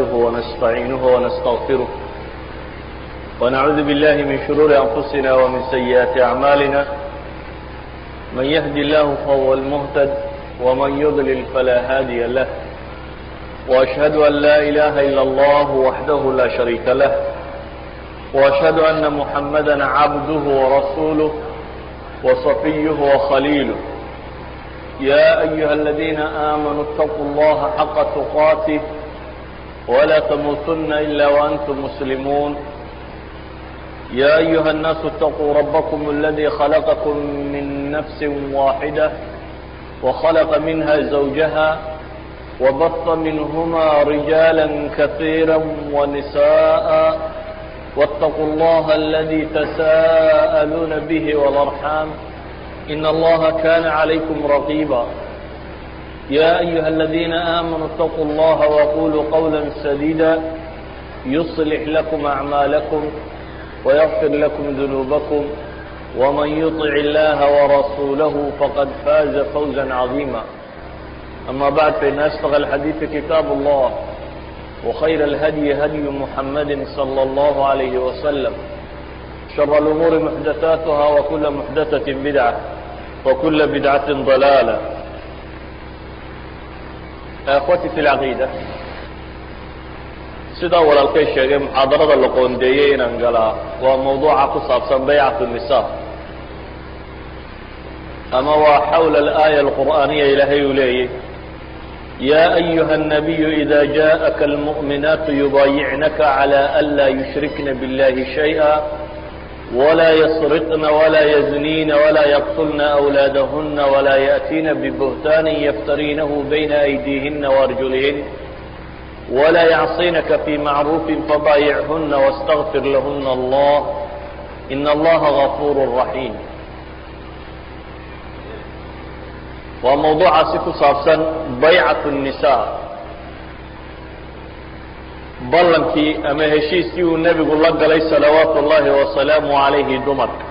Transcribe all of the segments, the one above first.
نحمده ونستعينه ونستغفره ونعوذ بالله من شرور أنفسنا ومن سيئات أعمالنا من يهدي الله فهو المهتد ومن يضلل فلا هادي له وأشهد أن لا إله إلا الله وحده لا شريك له وأشهد أن محمدا عبده ورسوله وصفيه وخليله يا أيها الذين آمنوا اتقوا الله حق تقاته ولا تموتن إلا وأنتم مسلمون يا أيها الناس اتقوا ربكم الذي خلقكم من نفس واحدة وخلق منها زوجها وبث منهما رجالا كثيرا ونساء واتقوا الله الذي تساءلون به والأرحام إن الله كان عليكم رقيبا يا أيها الذين آمنوا اتقوا الله وقولوا قولا سديدا يصلح لكم أعمالكم ويغفر لكم ذنوبكم ومن يطع الله ورسوله فقد فاز فوزا عظيما أما بعد فإن أصدق الحديث كتاب الله وخير الهدي هدي محمد صلى الله عليه وسلم شر الأمور محدثاتها وكل محدثة بدعة وكل بدعة ضلالة أخوتي في العقيدة sidaa walaalkay sheegay muxaadarada la qoondeeyey inaan galaa waa mawduuca ku saabsan baycat الnisa ama waa xawla alآية الqur'aaniya ilaahay uu leeyay ya أyuha النabiyu إida jaءaka الmuؤminaat yubaayicnaka عlى an laa yushrikna bاllahi شhayئa ولا يسرقن ولا يزنين ولا يقتلن أولادهن ولا يأتين ببهتان يفترينه بين أيديهن وأرجلهن ولا يعصينك في معروف فبايعهن واستغفر لهن الله إن الله غفور رحيم وموضوعaasi ku saabsan baycaة النساء ballankii ama heshiiskii uu nebigu la galay salawaatu ullaahi wasalaamu calayhi dumarka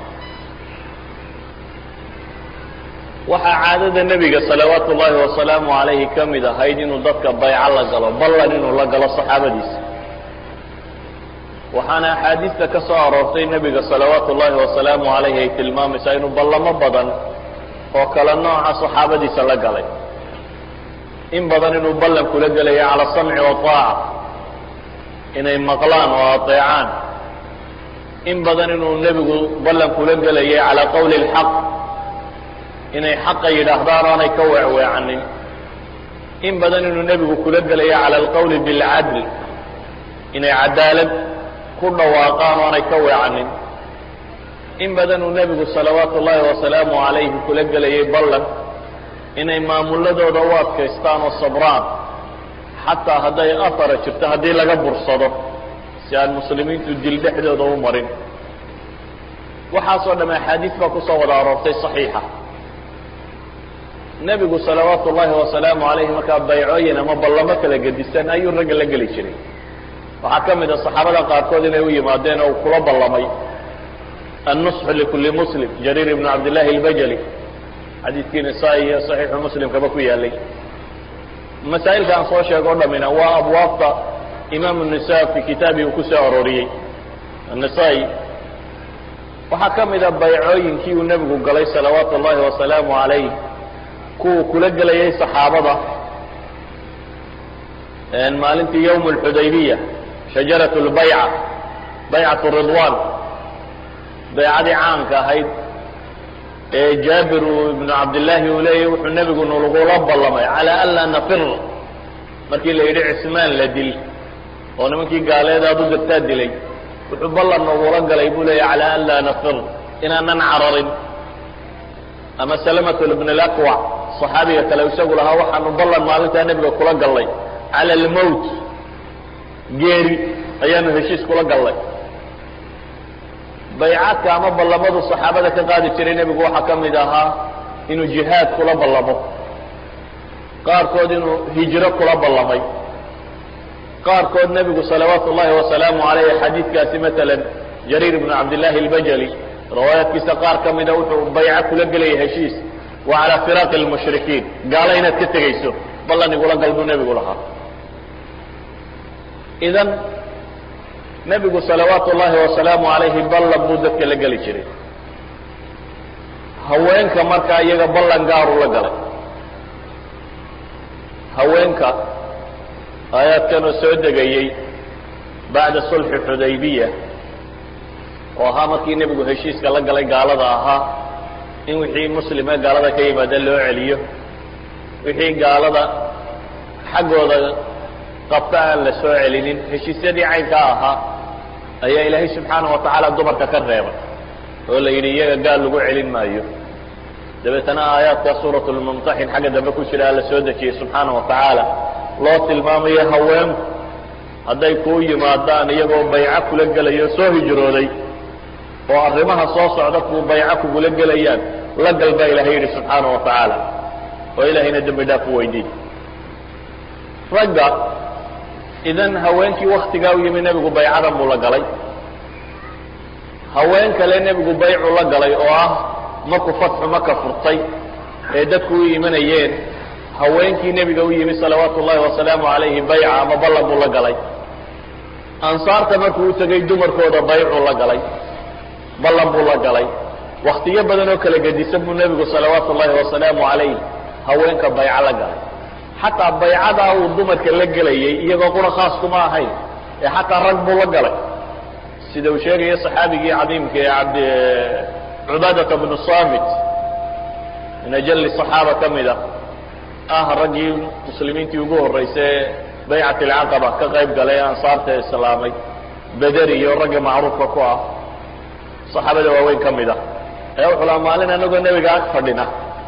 waxaa caadada nebiga salawaatu ullaahi wasalaamu calayhi ka mid ahayd inuu dadka bayco la galo ballan inuu la galo saxaabadiisa waxaana axaadiista ka soo aroortay nebiga salawaatu ullaahi wasalaamu calayhi ay tilmaamaysaa inuu ballamo badan oo kale nooca saxaabadiisa la galay in badan inuu ballan kula gelayo cala samci waaaca inay maqlaan oo ateecaan in badan inuu nebigu ballan kula gelayay calaa qowli اlxaq inay xaqa yidhaahdaan oonay ka weecweecanin in badan inuu nebigu kula gelayay cala alqowli bilcadl inay cadaalad ku dhawaaqaan oonay ka weecanin in badan uu nebigu salawaatu ullaahi wasalaamu calayhi kula gelayay ballan inay maamuladooda u adkaystaan oo sabraan xataa hadday afara jirto haddii laga bursado si aan muslimiintu dil dhexdooda u marin waxaasoo dhamme axaadiis baa kusoo wada aroortay saxiixa nebigu salawaatu ullaahi wasalaamu calayhi markaa baycooyin ama ballamo kala gedisan ayuu ragga la geli jiray waxaa ka mid a saxaabada qaarkood inay u yimaadeen oo kula ballamay annusxu likulli muslim jariir ibnu cabdillahi albajali xadiidkii nisaa iyo saxiixu muslimkaba ku yaalay masaa'ilka aan soo sheego o dhamina waa abwaabta imaamu nisa fi kitaabii uu ku soo arooriyey annisaa-i waxaa ka mida baycooyinkii uu nebigu galay salawaatu ullaahi wasalaamu calayh kuwuu kula gelayay saxaabada maalintii yowm alxudaybiya shajarat lbayca baycat ridwan baycadii caamka ahayd ee jaabir ibnu cabdillaahi uu leeyahy wuxuu nebigu nalagula ballamay calaa an laa nafir markii la yidhi cismaan la dil oo nimankii gaaleed aad u dirtaa dilay wuxuu ballan nagula galay buu leeyahy calaa an laa nafir inaanan cararin ama salamatu ibn alaqwac saxaabiga kale isagu lahaa waxaanu ballan maalintaa nebiga kula gallay cala almowt geeri ayaanu heshiis kula gallay baycaadka ama ballamadu saxaabada ka qaadi jiray nebigu waxaa ka mid ahaa inuu jihaad kula ballamo qaarkood inuu hijro kula ballamay qaarkood nebigu salawaatu ullaahi wasalaamu calayh xadiidkaasi matalan jariir ibnu cabdillaahi albajali riwaayaadkiisa qaar ka mida wuxuu bayco kula gelaya heshiis wa calaa firaaqi lmushrikiin gaalo inaad ka tegayso ballan igula gal buu nebigu lahaa idan nebigu salawaatu ullaahi wasalaamu calayhi ballan buu dadka la geli jiray haweenka markaa iyaga ballan gaaru la galay haweenka aayaadkanoo soo degayey bacda sulxi xudaybiya oo ahaa markii nebigu heshiiska la galay gaalada ahaa in wixii muslime gaalada ka yimaada loo celiyo wixii gaalada xaggooda qabta aan la soo celinin heshiisyadii caynkaa ahaa ayaa ilaahay subxaana wa tacaala dumarka ka reebay oo la yidhi iyaga gaal lagu celin maayo dabeetana aayaadka suurat lmumtaxin xagga dambe ku jira alla soo dejiyey subxaana wa tacaala loo tilmaamayo haweenku hadday kuu yimaadaan iyagoo bayco kula gelayo soo hijrooday oo arrimaha soo socda kuu bayco kugula gelayaan la gal baa ilahay yidhi subxaana wa tacaala oo ilaahayna dembi dhaaf u weydiin ragga idan haweenkii waktigaa u yimi nebigu baycadan buu la galay haween kale nebigu baycu la galay oo ah markuu fatxu maka furtay ee dadku u imanayeen haweenkii nebiga u yimi salawaatu ullahi wasalaamu calayhi bayca ama ballan buu la galay ansaarta markuu u tegay dumarkooda baycuu la galay ballan buu la galay waktiyo badan oo kala gedisan buu nebigu salawaatu ullahi wasalaamu calayh haweenka bayco la galay xataa baycadaa uu dumarka la gelayay iyagoo qura khaas kuma ahayn ee xataa rag buu la galay sida uu sheegayo saxaabigii cadiimka ee abd cubaadata bnu samit min ajali صaxaaba ka mida ah raggii muslimiintii ugu horreysay ee baycat alcaqaba ka qayb galay ee ansaarta islaamay bederi iyo ragga macruufka ku ah saxaabada waaweyn ka mid a ee wuxuu laha maalin anagoo nebiga ag fadhina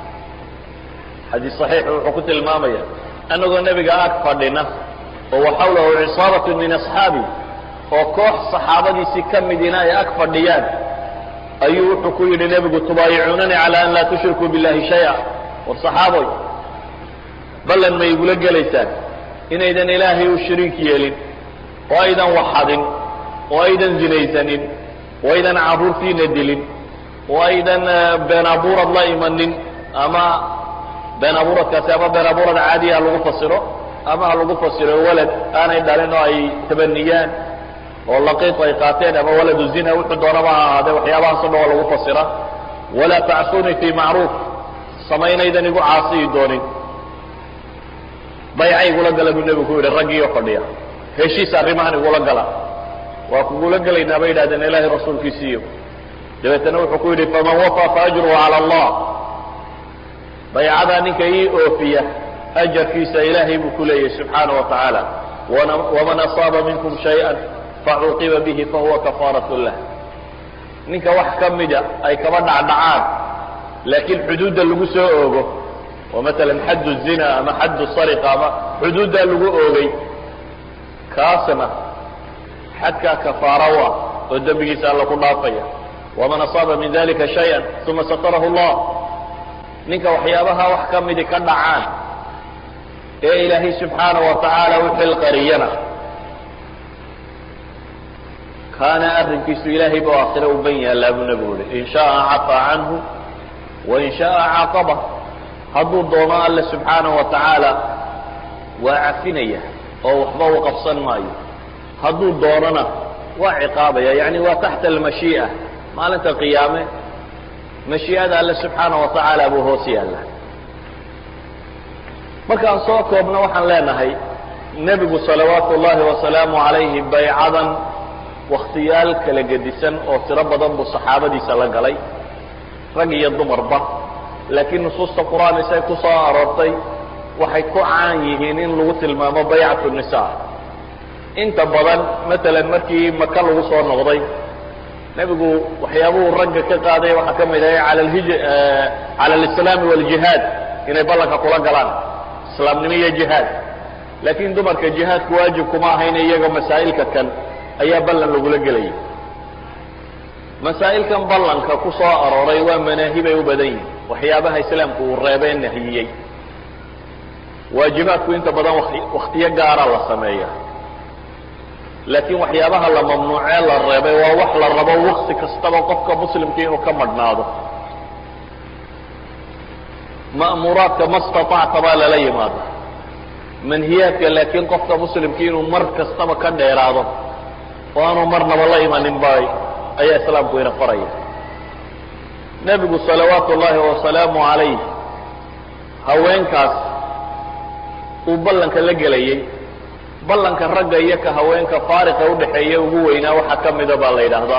xadiis صaxiix wuxuu ku tilmaamaya anagoo nebiga ag fadhina oo waxawlahu cisaabat min asxaabi oo koox saxaabadiisii ka midina ay ag fadhiyaan ayuu wuxuu ku yidhi nebigu tubaayicuunani cala an laa tushrikuu billahi shaya war saxaaboy ballan ma igula gelaysaan inaydan ilaahay u shariik yeelin oo aydan waxadin oo aydan zinaysanin oo aydan carruurtiina dilin oo aydan been abuurad la imanin ama been abuuradkaasi ama been abuurad caadiya ha lagu fasiro ama ha lagu fasiro walad aanay dhalin oo ay tabaniyaan oo laqiit ay qaateen ama waladu zina wuxuu doonaba ha ahaadee waxyaabahaasoo dhan waa lagu fasira walaa tacsuunii fii macruuf samaynaydan igu caasiyi doonin bayca igula gala buu nebigu ku yidhi raggiioo fadhiya heshiis arrimahan igula gala waa kugula gelaynaa bay yidhahdeen ilaahay rasuulkiisiiyo dabeetana wuxuu ku yidhi faman wafaa fa ajruhu cala allah baycadaa ninka ii oofiya ajarkiisa ilaahay buu ku leeyahy subxaana wa tacaala waman asaaba minkum shayئa facuuqiba bihi fahuwa kafaarat lah ninka wax ka mida ay kaba dhacdhacaan laakiin xuduudda lagu soo oogo oo maalan xaddu zina ama xaddu sariqa ama xuduuddaa lagu oogay kaasna xadkaa kafaara u ah oo dembigiisa alla ku dhaafaya waman asaaba min dalika shayئa uma satarahu اllah ninka waxyaabaha wax ka midi ka dhacaan ee ilaahay subxaana wa tacaala u xilqariyana kaana arrinkiisu ilaahay buu aakhire u ban yaallaa buu nebigu yihi in shaءa cafaa canhu wain shaءa caaqaba hadduu doono alle subxaana wa tacaala waa cafinaya oo waxba u qabsan maayo hadduu doonona waa ciqaabaya yani waa taxta almashii'a maalinta qiyaame mashii'ada alle subxaana wa tacaala buu hoos yaalla markaan soo koobno waxaan leenahay nebigu salawaatu ullaahi wasalaamu calayhi baycadan wakhtiyaal kala gedisan oo tiro badan buu saxaabadiisa la galay rag iyo dumarba laakiin nusuusta qur-aan isay ku soo aroortay waxay ku caan yihiin in lagu tilmaamo baycatu nisa inta badan matalan markii maka lagu soo noqday nebigu waxyaabuhu ragga ka qaaday waxaa ka mid ahay ala lhij cala alislaami waljihaad inay ballanka kula galaan islaamnimo iyo jihaad laakiin dumarka jihaadku waajib kuma ahayn iyaga masaa'ilka kan ayaa ballan lagula gelayay masaa'ilkan ballanka ku soo arooray waa manaahibay u badan yihin waxyaabaha islaamku uu reebee nahiyey waajibaadku inta badan wakhtiyo gaara la sameeya laakiin waxyaabaha la mamnuucee la reebay waa wax la rabo wakti kastaba qofka muslimka inuu ka madhnaado ma'muuraadka ma staطacta baa lala yimaada manhiyaadka laakiin qofka muslimkii inuu mar kastaba ka dheeraado oo aanu marnaba la imanin bay ayaa islaamku ina faraya nebigu salawaatu ullaahi wasalaamu calayh haweenkaas uu ballanka la gelayey ballanka ragga iyo ka haweenka faariqa udhaxeeya ugu weynaa waxaa ka mida baa la yidhaahdaa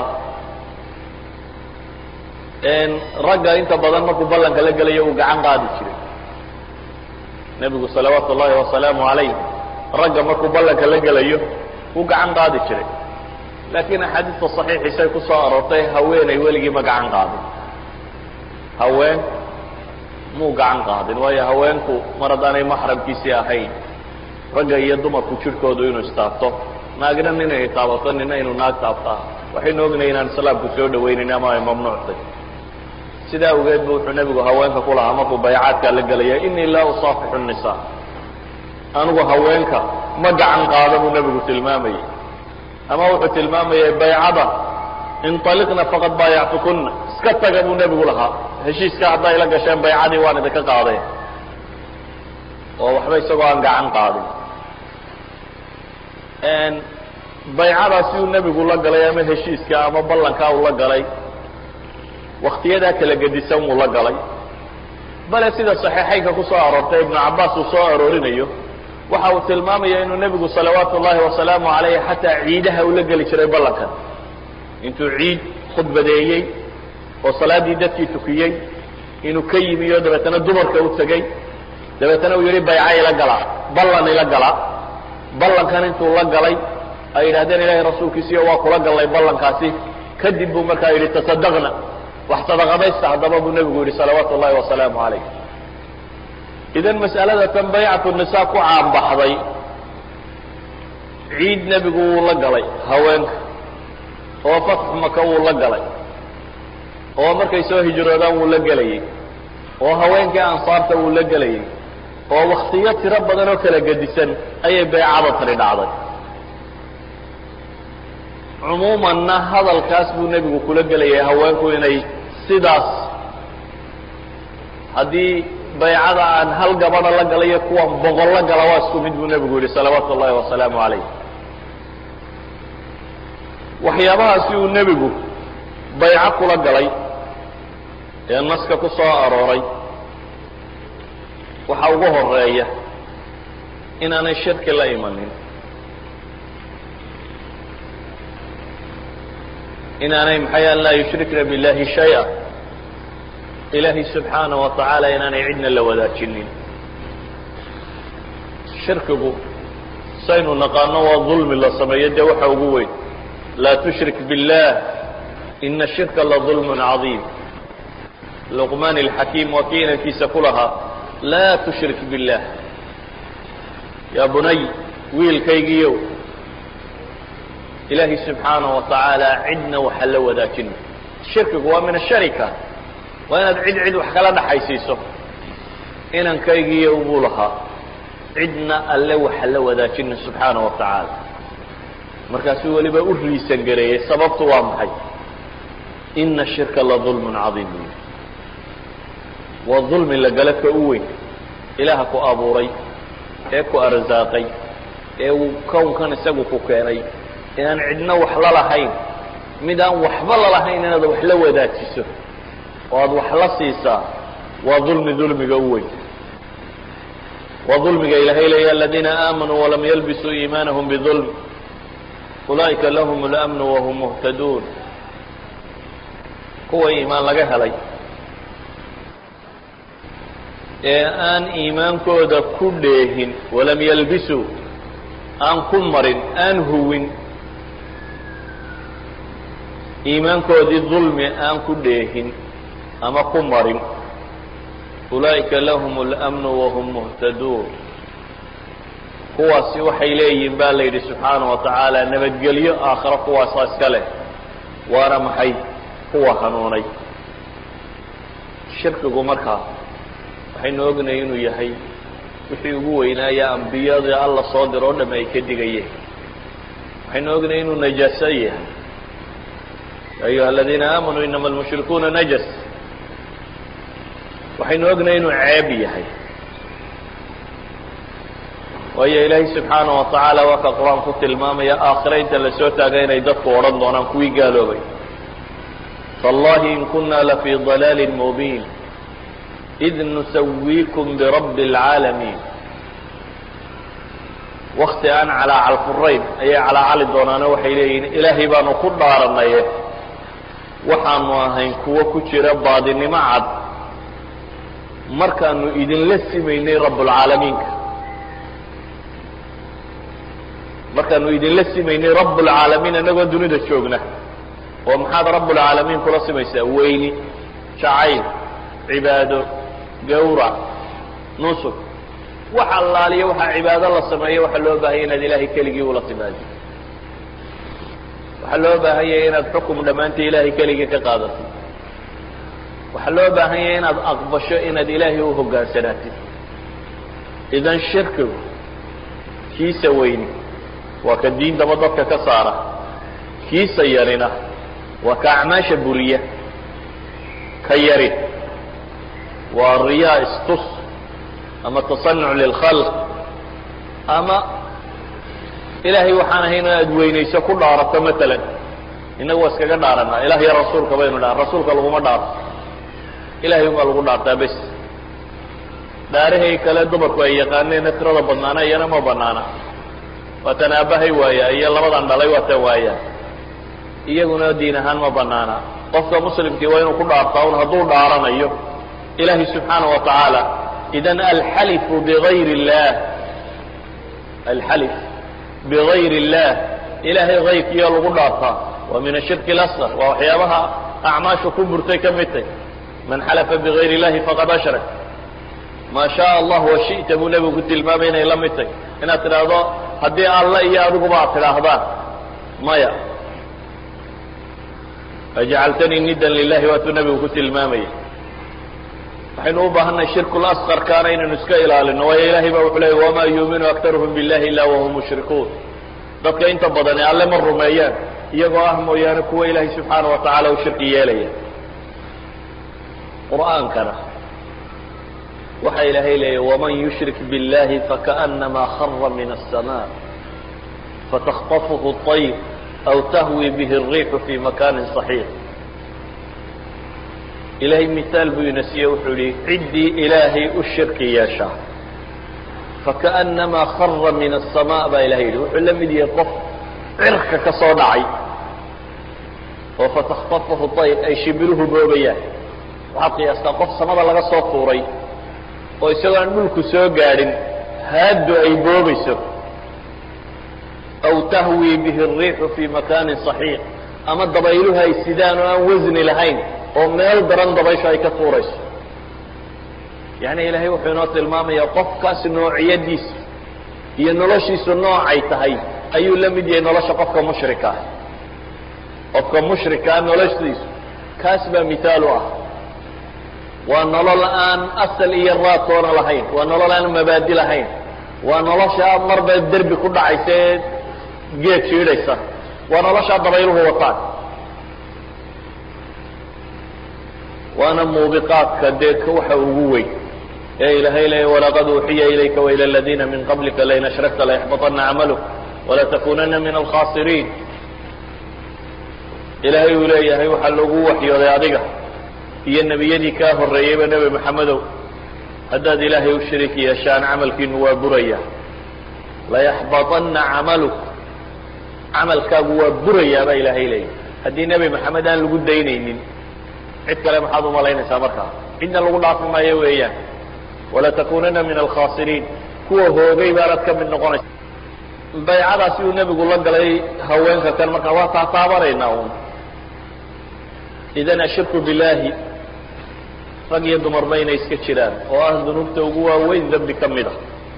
ragga inta badan markuu ballanka la gelayo uu gacan qaadi jiray nebigu salawaatu ullaahi wasalaamu calayh ragga markuu ballanka la gelayo uu gacan qaadi jiray laakiin axaadiista saxiixiisay ku soo aroortay haweenay weligii ma gacan qaadin haween muu gacan qaadin waayo haweenku mar haddaanay maxramkiisii ahayn ragga iyo dumarku jidhkoodu inuu istaabto naagna ninay taabato nina inuu naag taabtaa waxaynu ognahay inaan islaamku soo dhawaynayn ama ay mamnuuctay sidaa awgeed bu wuxuu nebigu haweenka ku lahaa markuu baycaadkaa la gelaya inii laa usaafixu nisaa anigu haweenka ma gacan qaada buu nebigu tilmaamayey ama wuxuu tilmaamayay baycada inطaliqna faqad baayactukuna iska taga buu nebigu lahaa heshiiska hadday la gasheen baycadii waan idinka qaadeen oo waxba isagoo aan gacan qaadin baycadaasi uu nebigu la galay ama heshiiska ama ballankaa uu la galay waktiyadaa kala gedisan wuu la galay bale sida saxiixaynka ku soo aroortay ibnu cabaas uu soo aroorinayo waxa uu tilmaamaya inuu nebigu salawaatu ullaahi wasalaamu calayh xataa ciidaha uu la geli jiray ballankan intuu ciid khudbadeeyey oo salaaddii dadkii tukiyey inuu ka yimi oo dabeetana dumarka u tegey dabeetana uu yidhi bayca ila galaa ballan ila galaa ballankan intuu la galay ay yidhahdeen ilaahay rasuulkiisiiyo waa kula gallay ballankaasi kadib buu markaa yidhi tasadaqna wax sadaqadaysta haddaba buu nebigu yidhi salawaatu ullahi wasalaamu calayh idan mas'alada tan baycatu nisaa ku caanbaxday ciid nebigu wuu la galay haweenka oo fatxu maka wuu la galay oo markay soo hijroodaan wuu la gelayey oo haweenkii ansaarta wuu la gelayey oo waktiyo tiro badan oo kala gedisan ayay baycada tani dhacday cumuumanna hadalkaas buu nebigu kula gelayay haweenku inay sidaas haddii baycada aan hal gabadha la galayo kuwan boqol la gala waa isku mid buu nebigu yidhi salawaatu ullahi wasalaamu calayh waxyaabahaasi uu nebigu bayco kula galay ee naska ku soo arooray waxa ugu horeeya inaanay shirki la imanin inaanay maxay an laa yushrikna biاllahi shaya ilaahay subxaanaه wa tacaala inaanay cidna la wadaajinin shirkigu saynu naqaano waa dulmi la sameeyo dee waxa ugu weyn laa tushrik biاllah ina shirka la dulm cadiim luqmaan اlxakiim waa kii inankiisa ku lahaa laa tushrik biاllah yaa bunay wiilkaygiiyow ilaahay subxaanaه wa tacaala cidna waxa la wadaajina shirkigu waa min asharika waa inaad cid cid wax kala dhaxaysiiso inankaygiiyo buu lahaa cidna alle waxa la wadaajina subxaana wa tacaala markaasuu weliba u riisan gareeyey sababtu waa maxay ina shirka la dulmun cadiim buy waa dulmi la gala ka u weyn ilaaha ku abuuray ee ku arsaaqay ee uu kownkan isagu ku keenay inaan cidna wax la lahayn mid aan waxba lalahayn inaad wax la wadaajiso oo aad wax la siisaa waa dulmi dulmiga u weyn waa dulmiga ilaahay leeya aladiina aamanuu walam yalbisuu iimaanahum bidulm ulaa'ika lahum اlamnu wahum muhtaduun kuwa iimaan laga helay ee aan iimaankooda ku dheehin walam yalbisuu aan ku marin aan huwin iimaankoodii dulmi aan ku dheehin ama ku marin ulaa'ika lahum اlamnu wahum muhtaduun kuwaasi waxay leeyihiin baa la yidhi subxaanaه wa tacaala nabadgelyo aakhiro kuwaasaa iska leh waana maxay kuwa hanuunay shirkigu markaa waxaynu ognahay inuu yahay wixii ugu weynaaya ambiyadii alla soo diro o dham ay ka digayeen waxaynu ognahay inuu najaaso yahay ya ayuha aladiina aamanuu inama almushrikuuna najas waxaynu ognahay inuu ceeb yahay waayo ilaahay subxaana wa tacaala waa ka qur-aan ku tilmaamaya aakhira inta lasoo taaga inay dadku odhan doonaan kuwii gaaloobay tallahi in kuna lafii dalaalin mubiin id nusawiikum birabbi اlcaalamiin wakti aan calaacal furayn ayay calaacali doonaano waxay leeyihiin ilaahay baanu ku dhaaranaye waxaanu ahayn kuwo ku jira baadinimo cad markaanu idinla simaynay rabbulcaalamiinka markaanu idinla simaynay rabbulcaalamiin annagoo dunida joogna oo maxaad rabbulcaalamiin kula simaysaa weyni jacayl cibaado gawrac nusug wax allaaliyo waxaa cibaado la sameeyo waxaa loo baahanya inaad ilaahay keligii ula timaado waxaa loo baahan yahay inaad xukum dhammaantii ilaahay keligii ka qaadatid waxaa loo baahan yahay inaad aqbasho inaad ilaahay u hogaansanaatid idan shirkigu kiisa weyni waa ka diintaba dadka ka saara kiisa yarina waa ka acmaasha buriya ka yari waa riyaa istus ama tasanuc lilkhalq ama ilaahay waxaan ahayn aad weynayso ku dhaarato matalan innagu waa iskaga dhaaranaa ilah iyo rasuulka baynu dhaha rasuulka laguma dhaarto ilahay unbaa lagu dhaartaa bes dhaarahay kale dumarku ay yaqaaneen tirada badnaana iyana ma banaana waatan aabbahay waaya iyo labadan dhalay waatan waayaan iyaguna diin ahaan ma banaana qofka muslimkii waa inuu ku dhaartaa un hadduu dhaaranayo ilahi subxaana wa tacaala idan alxalifu bigayr اllah alxalif bigayr اllah ilahay kayrkiiyo lagu dhaartaa waa min ashirki اlasqar waa waxyaabaha acmaasha ku burtay ka mid tay man xalafa bigayr اllahi faqad ashrak maa shaء allah washita buu nebigu ku tilmaamay inay la mid tay inaad tidhaahdo haddii alla iyo adiguba ad tidhaahdaan maya ajcaltanii nidan lilahi waatuu nebigu ku tilmaamayay waxaynu u baahannahay shirku lasqarkaana inaynu iska ilaalino waayo ilahay baa wuxuu leeyay wamaa yuuminu aktaruhum billahi illa wahum mushrikuun dadka inta badani alle ma rumeeyaan iyagoo ah mooyaane kuwa ilaahay subxaana wa tacaala u shirki yeelaya qur'aankana waxa ilaahay leeyay waman yushrik biاllahi fakaأnama khara min الsma fatakطafhu الطayr aw tahwi bih الriixu fi makani صaxiix ilaahay mihaal buu ina siiye wuxuu yihi ciddii ilaahay u shirki yeeshaa fakaأnama khara min الsama baa ilahay yidhi wuxuu la mid yahay qof cirka ka soo dhacay oo fatakطafhu طayr ay shibiruhu boobayaan waxaad qiyaastaa qof samada laga soo tuuray oo isagoo aan dhulku soo gaadhin haaddu ay boobayso aw tahwi bihi الriixu fi makaanin صaxiix ama dabayluhu ay sidaan oo aan wasni lahayn oo meel daran dabaysho ay ka tuurayso yani ilaahay wuxuu inoo tilmaamayaa qofkaas noociyadiisa iyo noloshiisu noocay tahay ayuu la mid yahay nolosha qofka mushrika ah qofka mushrikaa noloshiisu kaas baa mithaal u ah waa nolol aan asal iyo raadtoona lahayn waa nolol aan mabaadi lahayn waa nolosha marba derbi ku dhacaysa ee geed jiidhaysa waa noloshaa dabayluhu wataan waana muubiqaadka dee waxa ugu weyn ee ilaahay leeya walaqad uuxiya ilayka wailى اladina min qablika lain ashrakta layaxbaطana camaluk walatakunana min alkhasiriin ilaahay uu leeyahay waxaa lagu waxyooday adiga iyo nebiyadii kaa horreeyeyba nebi maxamedow haddaad ilaahay u shariik yeeshaan camalkiinu waa buraya layaxbaطana camaluk camalkaagu waa burayaa baa ilaahay leeyahy haddii nebi maxamed aan lagu daynaynin cid kale maxaad umalaynaysaa markaa cidna lagu dhaafi maayo weeyaan walatakunana min alkhasiriin kuwa hoogay baanad ka mid noqonaysa baycadaasi uu nebigu la galay haweenka kan markaa waa taataabanaynaa un idan ashirku billahi rag iyo dumarba inay iska jiraan oo ah dunuubta ugu waaweyn dembi ka mid a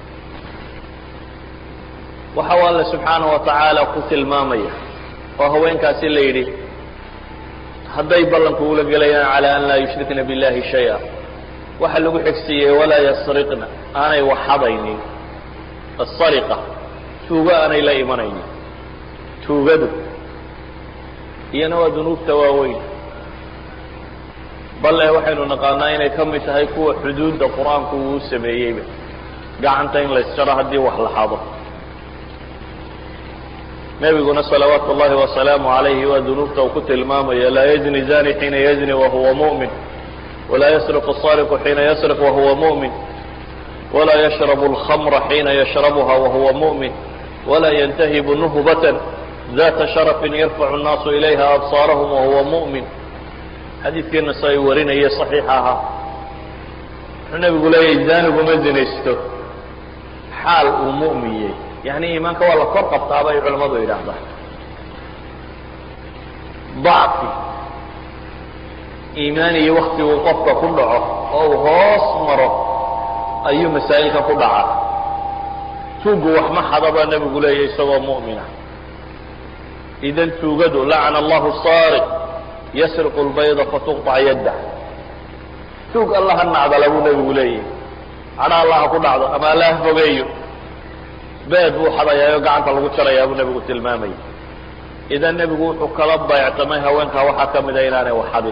waxa u alle subxaana wa tacaala ku tilmaamaya oo haweenkaasi la yidhi hadday ballanku ula gelayaan calى an laa yushrikna biاllahi shaya waxa lagu xigsiiyey walaa yasriqna aanay waxadaynin asariqa tuugo aanay la imanaynin tuugadu iyana waa dunuubta waaweyn bale waxaynu naqaanaa inay ka mid tahay kuwa xuduudda qur-aanku uu sameeyeyba gacanta in la isjaro haddii wax la xado nebiguna salawaatu ullahi wasalaamu calayhi waa dunuubta uu ku tilmaamaya laa yazni zani xiina yazni wahuwa mu'min walaa yasriqu sariqu xiina yasriq wahuwa mu'min walaa yashrabu alkhamra xiina yashrabuha wahuwa mu'min walaa yantahibu nuhbatan data sharafin yarfacu nnaasu ilayha absaarahum wahuwa mu'min xadiidkiina sa ay warinaya saxiixa ahaa wuxuu nebigu leeyahy zaniguma zinaysto xaal uu mu'miyey yani iimaanka waa la kor qabtaa bay culamadu yidhaahdaan dacfi iimaaniyo wakti uu qofka ku dhaco oo uu hoos maro ayuu masaa'ilkan ku dhacaa tuugu wax ma xada baa nebigu leeyahy isagoo mu'mina idan tuugadu lacana allahu saariq yasriqu lbayda fatuqطac yaddah tuug alla ha nacdala buu nebigu leeyahy cadha alla ha ku dhacdo ama alla ha fogeeyo beed buu xadayaayo gacanta lagu jarayaa buu nebigu tilmaamaya idan nebigu wuxuu kala bayctamay haweenkaa waxaa ka mida inaanay wax xadin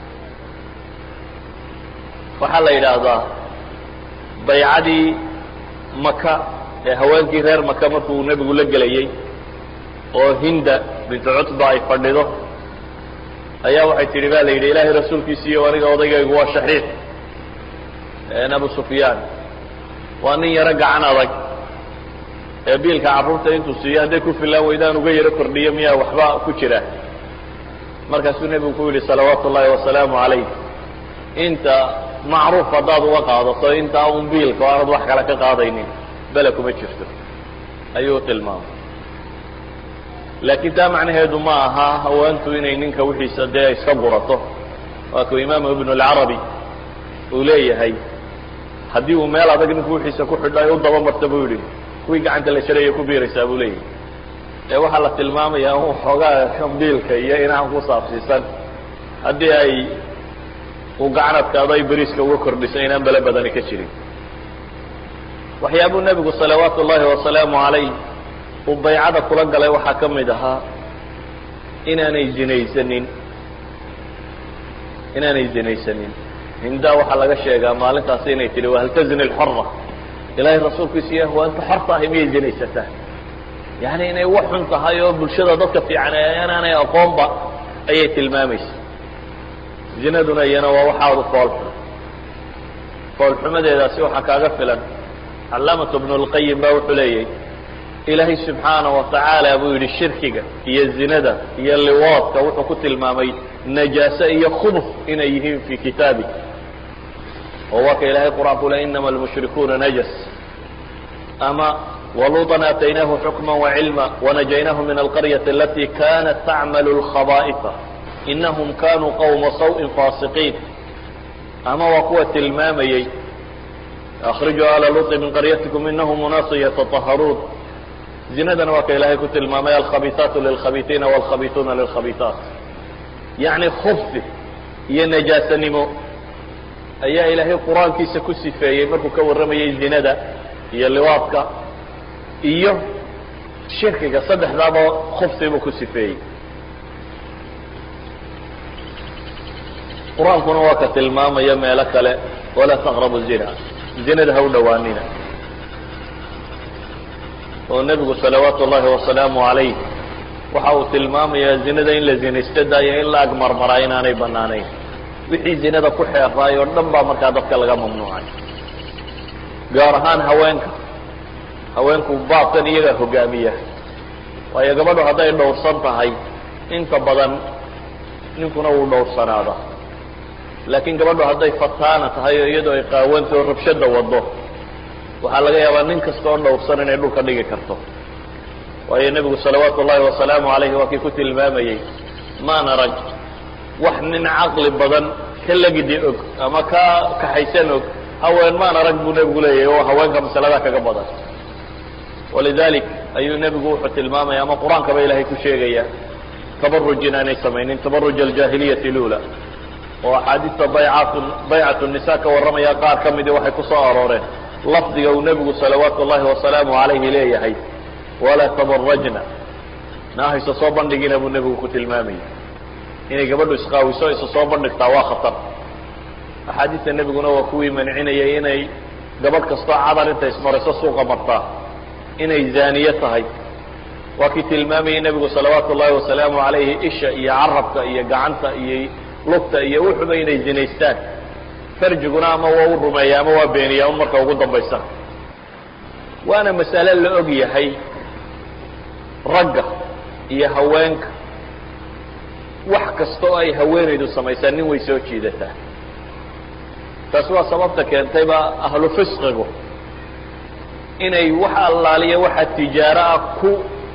waxaa la yidhaahdaa baycadii maka ee haweenkii reer maka markuu nebigu la gelayey oo hinda bintu cutba ay fadhido ayaa waxay tidhi ba la yidhi ilaahay rasuulkiisiiyo aniga odaygaygu waa shaxiix abu sufyaan waa nin yaro gacan adag ee biilka carruurta intuu siiyo hadday ku filaan weydaan uga yaro kordhiyo miyaa waxba ku jira markaasuu nebigu ku yidhi salawaatu ullaahi wasalaamu calayh inta macruuf haddaad uga qaadato intaa un biilka o aanad wax kale ka qaadaynin bele kuma jirto ayuu tilmaamay laakiin taa macnaheedu ma aha haweentu inay ninka wixiisa dee iska gurato waa kuu imaamu ibnu alcarabi uu leeyahay haddii uu meel adag ninku wixiisa ku xidho ay u dabamarta buu yidhi kuwii gacanta la jaraya ku biiraysaa buu leeyahay ee waxaa la tilmaamayaa un xoogaa biilka iyo inaan ku saabsiisan haddii ay uu gacan adkaado ay beriiska uga kordhiso inaan bele badani ka jirin waxyaabuu nebigu salawaatu ullaahi wasalaamu calayh uu baycada kula galay waxaa ka mid ahaa inaanay zinaysanin inaanay zinaysanin hindaa waxaa laga sheegaa maalintaasi inay tidhi wahal tazni alxora ilaahay rasuulkiisa iyo hawaanta xorta ahay miyay zinaysataa yani inay wax xun tahay oo bulshada dadka fiican inaanay aqoonba ayay tilmaamaysa zinaduna iyana waa waxaadu foolxun foolxumadeedaasi waxaa kaaga filan calaamatu bnu lqayim baa wuxuu leeyahy ilaahay subxaana wa tacaala buu yidhi shirkiga iyo zinada iyo liwaadka wuxuu ku tilmaamay najaase iyo khubuf inay yihiin fi kitaabi oo waa ka ilaahay qur-aanku le inama almushrikuuna najas ama waluuطan aataynaahu xukma wacilma wanajaynaahu min alqaryati alati kanat tacmalu lkhabaa'ifa inahum kanuu qawma saw-in faasiqiin ama waa kuwa tilmaamayey akrijuu ala luطi min qaryatikum inahum unaasu yataطaharuun zinadana waa ka ilaahay ku tilmaamay alkhabiisaatu lilkhabiiiina wاlkhabiisuuna lilkhabiisaat yacni khubsi iyo najaasanimo ayaa ilaahay qur-aankiisa ku sifeeyey markuu ka warramayey zinada iyo liwaadka iyo shirkiga saddexdaaba khubsi buu ku sifeeyey qur-aankuna waa ka tilmaamaya meelo kale walaa taqrabu zina zinada ha u dhowaanina oo nebigu salawaatu ullaahi wasalaamu calayh waxa uu tilmaamayaa zinada in la zinaysta daayo in la agmarmaraa inaanay banaanayn wixii zinada ku xeeraay oo dhan baa markaa dadka laga mamnuucay gaar ahaan haweenka haweenku baabkan iyagaa hogaamiya waayo gabadhu hadday dhowrsan tahay inta badan ninkuna wuu dhowrsanaada laakiin gabadhu hadday fataana tahay oo iyadoo ay qaawanta oo rabshada wado waxaa laga yaabaa nin kasta oo dhowrsan inay dhulka dhigi karto waayo nebigu salawaatu ullaahi wasalaamu calayhi waa kii ku tilmaamayey maan arag wax nin caqli badan ka legidi og ama ka kaxaysan og haween maan arag buu nebigu leeyahay oo haweenka masaladaa kaga badan walidalik ayuu nebigu wuxuu tilmaamaya ama qur-aankaba ilaahay ku sheegaya tabaruj inaanay samaynin tabaruj aljaahiliyati lula oo axaadiista baycat baycatu nisa ka warramaya qaar ka midii waxay ku soo arooreen lafdiga uu nebigu salawaatu ullaahi wasalaamu calayhi leeyahay walaa tabarajna naahaysa soo bandhigina buu nebigu ku tilmaamayay inay gabadhu isqaawiso isa soo bandhigtaa waa khatar axaadiista nebiguna waa kuwii mancinayay inay gabadh kastoo cadar intay ismariso suuqa martaa inay zaaniye tahay waa kii tilmaamayay nebigu salawaatu ullahi wasalaamu calayhi isha iyo carabka iyo gacanta iyo lugta iyo wuxuba inay zinaystaan farjiguna ama waa u rumeeya ama waa beeniyaa un marka ugu dambaysa waana masale la og yahay ragga iyo haweenka wax kasta oo ay haweenaydu samaysaa nin way soo jiidataa taas waa sababta keentayba ahlu fisqigu inay wax allaaliya waxa tijaaro ah ku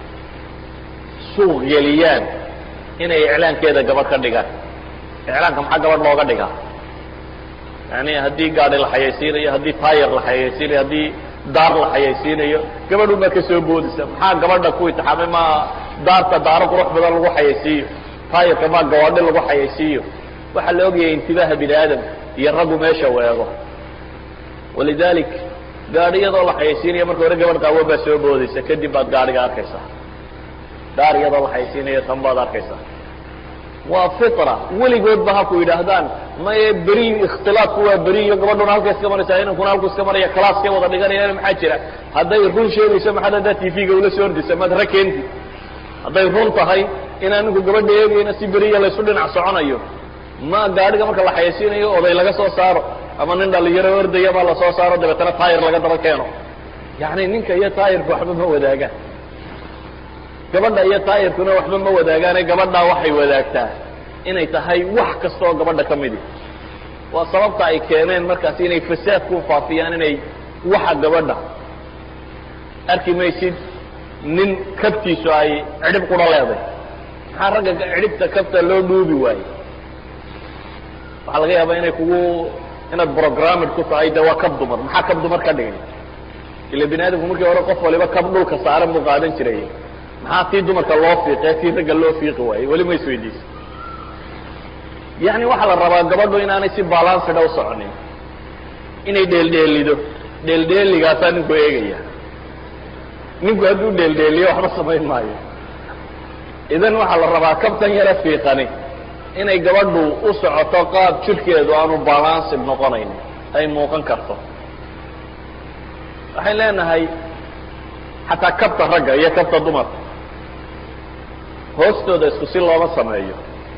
suuq geliyaan inay iclaankeeda gabadh ka dhigaan iclaanka maxaa gabadh looga dhigaa yani haddii gaadi la xayaysiinayo haddii taayar la xayaysiinayo haddii daar la xayaysiinayo gabadhun baa ka soo boodaysa maxaa gabadha ku itixaamay ma daarta daaro qurux badan lagu xayaysiiyo taayarka maa gawaadhi lagu xayaysiiyo waxaa la ogyahay intibaaha bini aadam iyo raggu meesha weego walidalik gaadhi iyadoo la xayaysiinaya marka hore gabadh qaawo baa soo boodaysa kadib baad gaadhiga arkaysaa daar iyadoo la xayaysiinayo tan baad arkaysaa waa fitra weligoodba haku yidhaahdaan maye beri ikhtilaafku waa beri iyo gabadhuna halka iska maraysaa inankuna halku iska maraya calaaskay wada dhiganayaan maxaa jira hadday run sheegayso maxaad haddaa tv-ga ula soo ordaysa maad ra keenti hadday run tahay inaan ninku gabadha eegayna si beriya laysu dhinac soconayo ma gaadhiga marka la xayaysiinayo oday laga soo saaro ama nin dhalinyaro ordaya baa lasoo saaro dabeetana taayir laga daba keeno yani ninka iyo taayirka waxba ma wadaagaan gabadha iyo taayirkuna waxba ma wadaagaane gabadhaa waxay wadaagtaa inay tahay wax kasta oo gabadha ka midi waa sababta ay keeneen markaasi inay fasaad ku faafiyaan inay waxa gabadha arki maysid nin kabtiisu ay cidhib qura leeday maxaa ragga cidhibta kabta loo dhuubi waaye waxaa laga yaabaa inay kugu inaad programmed ku tahay de waa kab dumar maxaa kab dumar ka dhigay ila bini aadamku markii hore qof waliba kab dhulka saaran buu qaadan jiray maxaa tii dumarka loo fiiqe tii ragga loo fiiqi waayey weli ma isweydiisa yani waxaa la rabaa gabadhu inaanay si balansida u soconin inay dheeldheelido dheeldheeligaasaa ninku eegaya ninku hadduu dheeldheeliyo waxba samayn maayo idan waxaa la rabaa kabtan yara fiiqani inay gabadhu u socoto qaab jirkeedu aanu balansid noqonayn ay muuqan karto waxay leenahay xataa kabta ragga iyo kabta dumarka hoostooda isku si looma sameeyo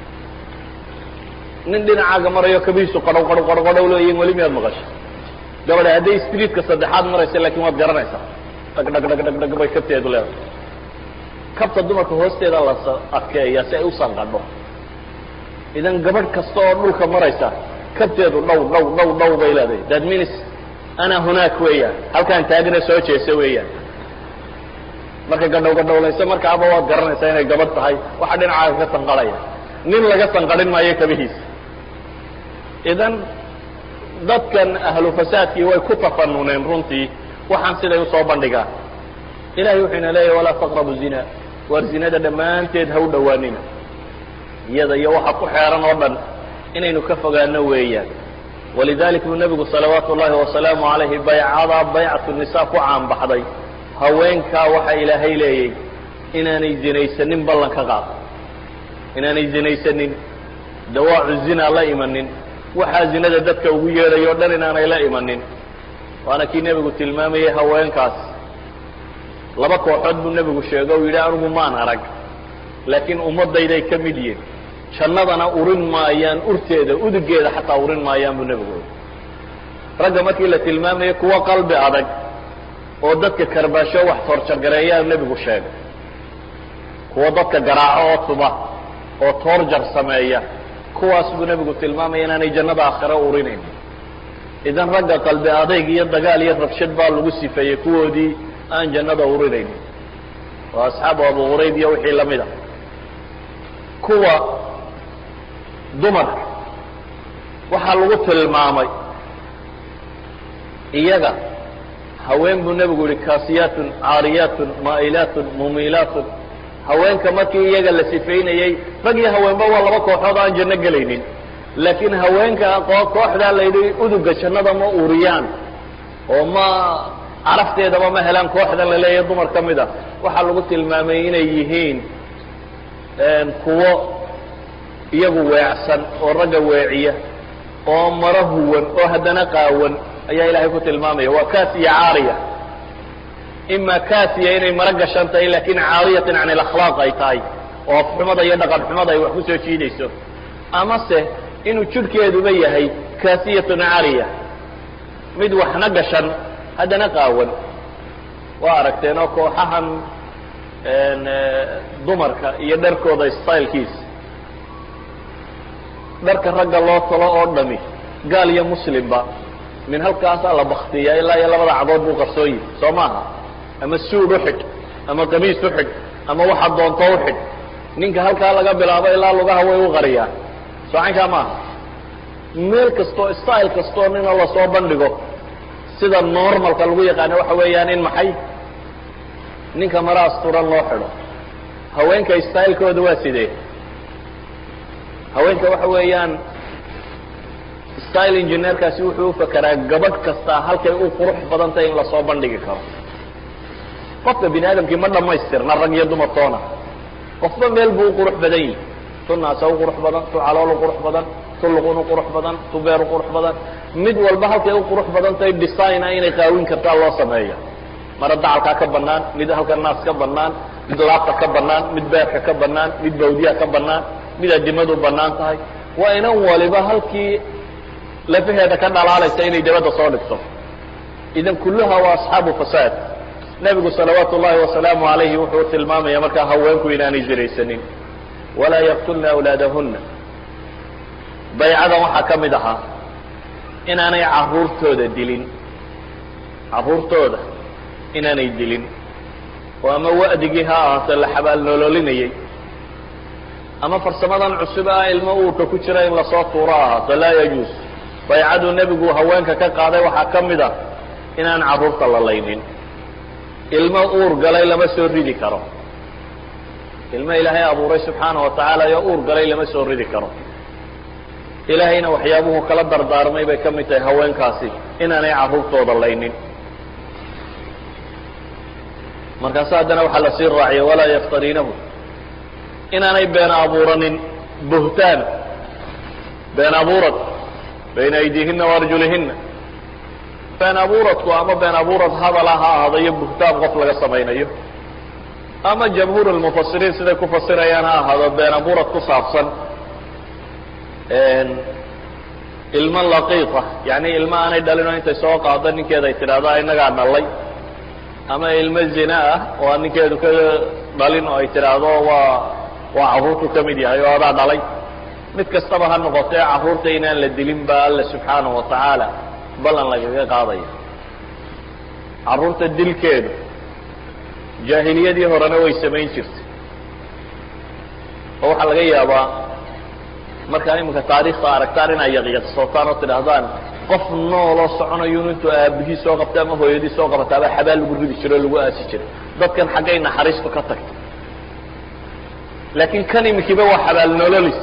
nin dhinacaaga marayo kabihiisu qadhow qadhow qadhow qadhow leeyihin weli miyaad maqasho gabadha hadday streetka saddexaad maraysa laakiin waad garanaysaa dhag dhag dhag dhag dhag bay kabteedu leedahay kabta dumarka hoosteeda la adkeeya si ay u sanqadho idan gabadh kasta oo dhulka maraysa kabteedu dhow dhow dhow dhow bay leedahay that means ana hunaak weeyaan halkaan taagna soo jeesa weeyaan marka gadhow gadhowlayso markaaba waad garanaysaa inay gabadh tahay waxa dhinacaaga ka sanqadhaya nin laga sanqadhin maayo kabihiisa idan dadkan ahlu fasaadkii way ku tafanuneen runtii waxaan siday usoo bandhigaan ilahay wuxuu ina leeyahy walaa taqrabu zina waar zinada dhammaanteed ha u dhowaanina iyada iyo waxa ku xeeran oo dhan inaynu ka fogaano weeyaan walidalik buu nebigu salawaatu ullahi wasalaamu calayhi baycadaa baycatu nisa ku caanbaxday haweenkaa waxa ilaahay leeyay inaanay zinaysanin ballan ka qaado inaanay zinaysanin dawaacu zina la imanin waxaa zinada dadka ugu yeedhay o dhan inaanay la imanin waana kii nebigu tilmaamayay haweenkaas laba kooxood buu nebigu sheego u yidhi anigu maan arag laakiin ummaddayday ka mid yihin jannadana urin maayaan urteeda udugeeda xataa urin maayaan buu nebigu yidhi ragga markii la tilmaamayay kuwa qalbi adag oo dadka karbaasho wax toorjargareeyaa nebigu sheegay kuwa dadka garaaco oo tuba oo toorjar sameeya kuwaas buu nebigu tilmaamaya inaanay jannada aakhiro urinayn idan ragga qalbi adayg iyo dagaal iyo rabshad baa lagu sifeeyey kuwoodii aan jannada urinayn oo asxaabu abu qurayd iyo wixii lamid a kuwa dumarka waxaa lagu tilmaamay iyaga haween buu nebigu yihi kaasiyaatun caariyaatun maa'ilaatun mumilaatun haweenka markii iyaga la sifeynayey rag iyo haweenba waa laba kooxood aan janno gelaynin laakiin haweenka kooxdaa la yidhi uduga jannada ma uriyaan oo ma carafteedaba ma helaan kooxdan la leeyahay dumar ka mid a waxaa lagu tilmaamay inay yihiin kuwo iyagu weecsan oo ragga weeciya oo maro huwan oo haddana qaawan ayaa ilahay ku tilmaamaya waa kasiya caariya ima kasiya inay mara gashan tahay lakin caariyatan can alakhlaaq ay tahay oo afxumada iyo dhaqan xumada ay wax ku soo jiidayso amase inuu jidhkeeduba yahay kasiyatun caariya mid waxna gashan haddana qaawan waa aragteen oo kooxahan dumarka iyo dharkooda stylekiisa dharka ragga loo talo oo dhami gaal iyo muslimba min halkaasaa la baktiya ilaa iyo labada cagood buu qarsooyi soo maaha ama suud uxidh ama qamiis uxidh ama waxa doonto uxidh ninka halkaa laga bilaabo ilaa lugaha way u qariyaan soo caynkaa maaha meel kastoo style kastoo nina lasoo bandhigo sida normalka lagu yaqaano waxa weeyaan in maxay ninka mara asturan loo xidho haweenka stylekooda waa sidee haweenka waxa weeyaan style engineerkaasi wuxuu ufakeraa gabadh kastaa halkay u qurux badantay in lasoo bandhigi karo qofka bini aadamkii ma dhamaystirna rag iyo dumartoona qofba meel buu u qurux badan yihi tu naasa u qurux badan tu calool u qurux badan tu luqun u qurux badan tu beer u qurux badan mid walba halkay u qurux badantahay designa inay qaawin kartaa loo sameeya mara dacalkaa ka banaan mid halka naas ka banaan mid laabta ka banaan mid beerka ka banaan mid bawdiyaha ka banaan mid adimadu banaan tahay waa inan waliba halkii lafaheeda ka dhalaalaysa inay dabadda soo dhigto idan kulluha waa asxaabu fasaad nebigu salawaatu ullahi wasalaamu alayhi wuxuu tilmaamaya markaa haweenku inaanay ziraysanin walaa yaqtulna awlaadahuna baycadan waxaa ka mid ahaa inaanay caruurtooda dilin caruurtooda inaanay dilin oo ama wa'digii ha ahaato la xabaal nololinayay ama farsamadan cusub ah ilmo uurka ku jira in lasoo tuuro ahaato laa yajuus baycaduu nebigu haweenka ka qaaday waxaa ka mid a inaan carruurta la laynin ilmo uur galay lama soo ridi karo ilmo ilaahay abuuray subxaana wa tacaala iyo uur galay lama soo ridi karo ilaahayna waxyaabuhu kala dardaarmay bay ka mid tahay haweenkaasi inaanay carruurtooda laynin markaase haddana waxaa lasii raaciya walaa yaftariinahu inaanay been abuuranin buhtaan been abuurad bayna aydiihina waarjulihina been abuuradku ama been abuurad hadala ha ahaado iyo buhtaan qof laga samaynayo ama jamhuur lmufasiriin siday ku fasirayaan ha ahaado been abuurad ku saabsan ilmo laqiiqa yani ilmo aanay dhalinoo intay soo qaado ninkeeda ay tidhaahdo inagaa dhalay ama ilmo zina ah oo ninkeedu ka dhalin oo ay tidhaahdo waa waa carruurtu ka mid yahay oo adaa dhalay mid kastaba ha noqotee carruurta inaan la dilin ba alla subxaanahu wa tacaala ballan lagaga qaadaya carruurta dilkeedu jaahiliyadii horena way samayn jirtay oo waxaa laga yaabaa markaa iminka taariikhda aragtaan inay yaqyaqsootaan oo tidhaahdaan qof nooloo soconayo intuu aabihii soo qabta ama hooyadii soo qabataaba xabaal lagu ridi jiro o lagu aasi jiray dadkan xaggay naxariistu ka tagtay laakiin kan iminkiiba waa xabaal nololis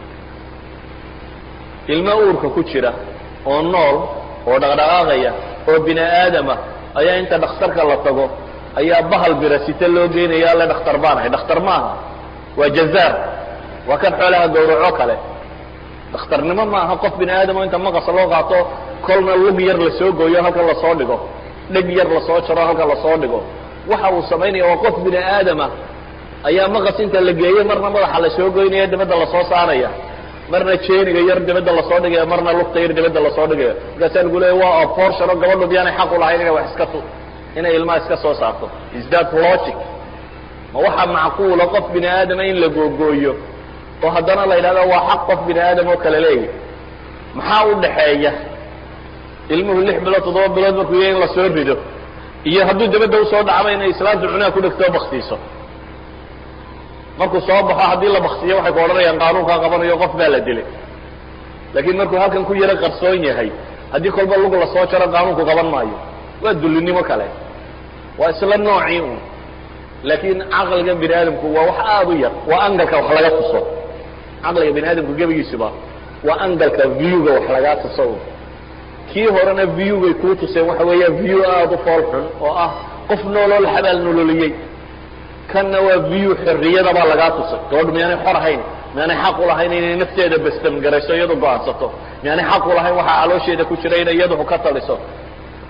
ilmo uurka ku jira oo nool oo dhaqdhaqaaqaya oo bini aadama ayaa inta dhakhtarka la tago ayaa bahal birasite loo geynaya alle dhakhtar baan ahay dhakhtar maaha waa jazaar waa kan xoolaha gawraco kale dhakhtarnimo maaha qof bini aadamo inta maqasa loo qaato kolna lug yar lasoo gooyo halkan lasoo dhigo dheg yar lasoo jaro halkan lasoo dhigo waxa uu samaynaya waa qof bini aadama ayaa maqas inta la geeyo marna madaxa lasoo goynaya dibadda lasoo saaraya marna jeeniga yar dibadda lasoo dhigaya marna lugta yar dibadda lasoo dhigaya markaasaa lagu leeya waa abortion oo gabadhu miyaanay xaq u lahayn inay wax iska tu inay ilmaha iska soo saarto is that logic ma waxaa macquula qof bini aadama in la googooyo oo haddana la yidhahdo waa xaq qof bini aadam oo kale leeyahy maxaa u dhaxeeya ilmuhu lix bilood toddoba bilood markuu yahay in lasoo rido iyo hadduu dabadda usoo dhacba inay islaamtu cunaha ku dhegtoo baktiiso markuu soo baxo haddii la baktiyo waxay ku odhanayaan qaanuunkaa qabanayo qof baa la dilay laakiin markuu halkan ku yaro qarsoon yahay haddii kolba lug lasoo jaro qaanuunku qaban maayo waa dullinimo kale waa isla noocii un laakiin caqliga bini aadamku waa wax aada u yar waa angalka wax laga tuso caqliga bini aadamku gebigiisuba waa angalka viewga wax lagaa tuso un kii horena viewgay kuu tuseen waxa weeya view aada u fool xun oo ah qof nooloo la xabaal nololiyey kanna waa view xorriyadabaa lagaa tusay gabadhu miyaanay xor ahayn miyaanay xaq u lahayn inay nafteeda bastamgarayso iyadu go-aansato miyaanay xaq u lahayn waxaa caloosheeda ku jira inay iyadu ka taliso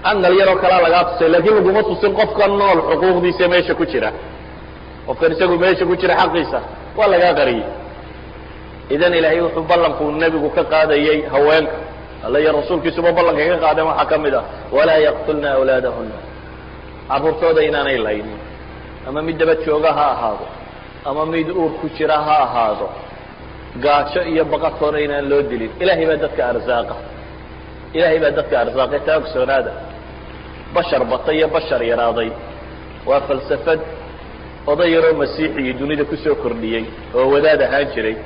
angal yaroo kalaa lagaa tusay laakiin laguma tusin qofka nool xuquuqdiisa meesha ku jira qofkan isagu meesha ku jira xaqiisa waa lagaa qariyey idan ilaahay wuxuu ballankuu nebigu ka qaadayey haweenka alla iyo rasuulkiisuba ballanka ka qaadeen waxaa ka mid ah walaa yaqtulna awlaadahuna carruurtooda inaanay laynin ama mid daba jooga ha ahaado ama mid uur ku jira ha ahaado gaajo iyo baqatoona inaan loo dilin ilaahay baa dadka arsaaqa ilaahay baa dadka arsaaqay taa ogsoonaada bashar bata iyo bashar yaraaday waa falsafad oday yaroo masiixigii dunida kusoo kordhiyey oo wadaad ahaan jiray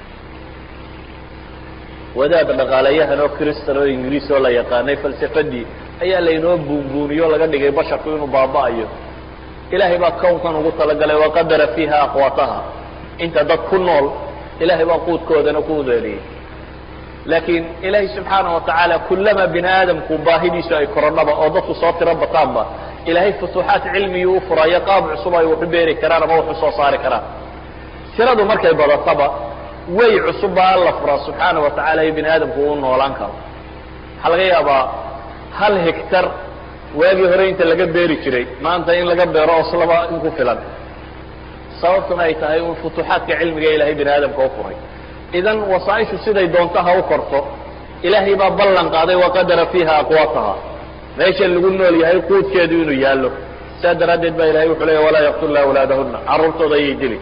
wadaad dhaqaalayahan oo kristan oo ingiriis oo la yaqaanay falsafadii ayaa laynoo buunbuuniyo laga dhigay basharku inuu baaba'ayo ilaahay baa kownkan ugu talagalay waqadara fiiha aqwaataha inta dad ku nool ilahay baa quudkoodana ku udeeliyey laakiin ilaahay subxaana watacaala kullama bini aadamku baahidiisu ay korodhaba oo dadku soo tiro bataanba ilaahay futuuxaat cilmigii u furayo qaab cusub ay waxu beeri karaan ama waxu soo saari karaan tiradu markay badataba way cusub baa alla furaa subxaana wa tacaala iyo bini aadamku uu noolaan karo waxaa laga yaabaa hal hegtar waagii hore inta laga beeri jiray maanta in laga beero oslaba in ku filan sababtuna ay tahay un futuuxaadka cilmiga ilaahay bini aadamka u furay idan wasaaishu siday doonto ha u korto ilaahay baa ballan qaaday waqadara fiiha aqwaataha meesha lagu nool yahay quudkeedu inuu yaallo saa daraaddeed baa ilahay wuxuu leeya walaa yaqtulna awlaadahuna carruurtooda ayay dili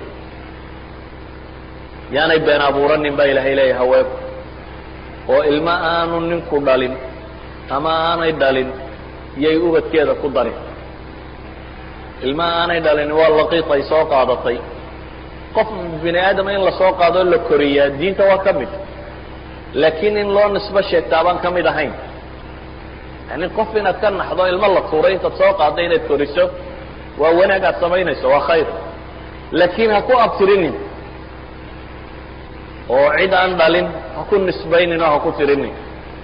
yaanay been abuuranin baa ilaahay leeya haweenku oo ilmo aanu ninku dhalin ama aanay dhalin yay ubadkeeda ku darin ilma aanay dhalin waa laqiiq ay soo qaadatay qof bini aadama in lasoo qaadoo la koriyaa diinta waa ka mid laakiin in loo nisbo sheegtaa baan ka mid ahayn yani qof inaad ka naxdo ilmo la tuuray intaad soo qaadda inaad koriso waa wanaag aad samaynayso waa khayr laakiin ha ku abtirinin oo cid aan dhalin ha ku nisbaynin oo ha ku tirinin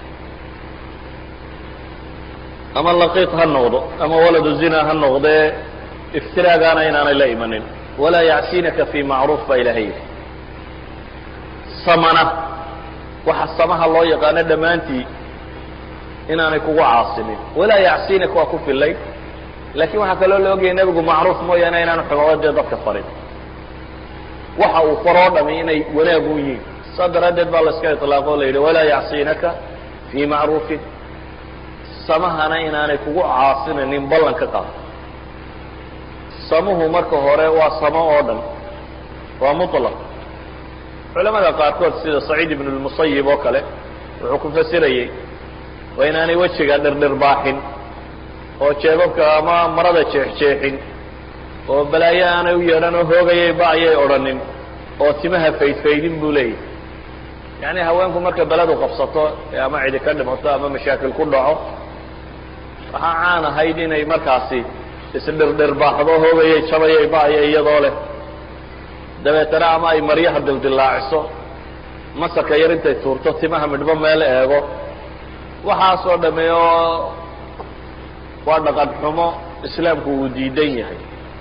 ama laqiiq ha noqdo ama waladu zina ha noqdee iftiraagaana inaanay la imanin walaa yacsinaka fi macruuf baa ilaahay yidhi samana waxa samaha loo yaqaano dhammaantii inaanay kugu caasinin walaa yacsinak waa ku filay laakiin waxaa kaloo la ogayay nebigu macruuf mooyaane inaanu xumaadee dadka farin waxa uu faroo dhami inay wanaag u yihiin saa daraaddeed baa la iska iطlaaqo o la yidhi walaa yacsinaka fii macruufin samahana inaanay kugu caasinanin ballan ka qaado samuhu marka hore waa samo oo dhan waa muطlaq culamada qaarkood sida saciid ibn اlmusayib oo kale wuxuu ku fasirayey waa inaanay wejiga dhirdhirbaaxin oo jeebabka ama marada jeexjeexin oo balaayo aanay u yeedhan oo hoogayay ba ayay odhanin oo timaha faydfaydin buu leeyahy yacni haweenku markay beledu qabsato ee ama cidi ka dhimato ama mashaakil ku dhaco waxaa caan ahayd inay markaasi isdhirdhirbaaxdo hoogayay jabayay ba-aya iyadoo leh dabeetana ama ay maryaha dildillaaciso masarka yar intay tuurto timaha midhbo meel eego waxaasoo dhamme oo waa dhaqan xumo islaamku uu diidan yahay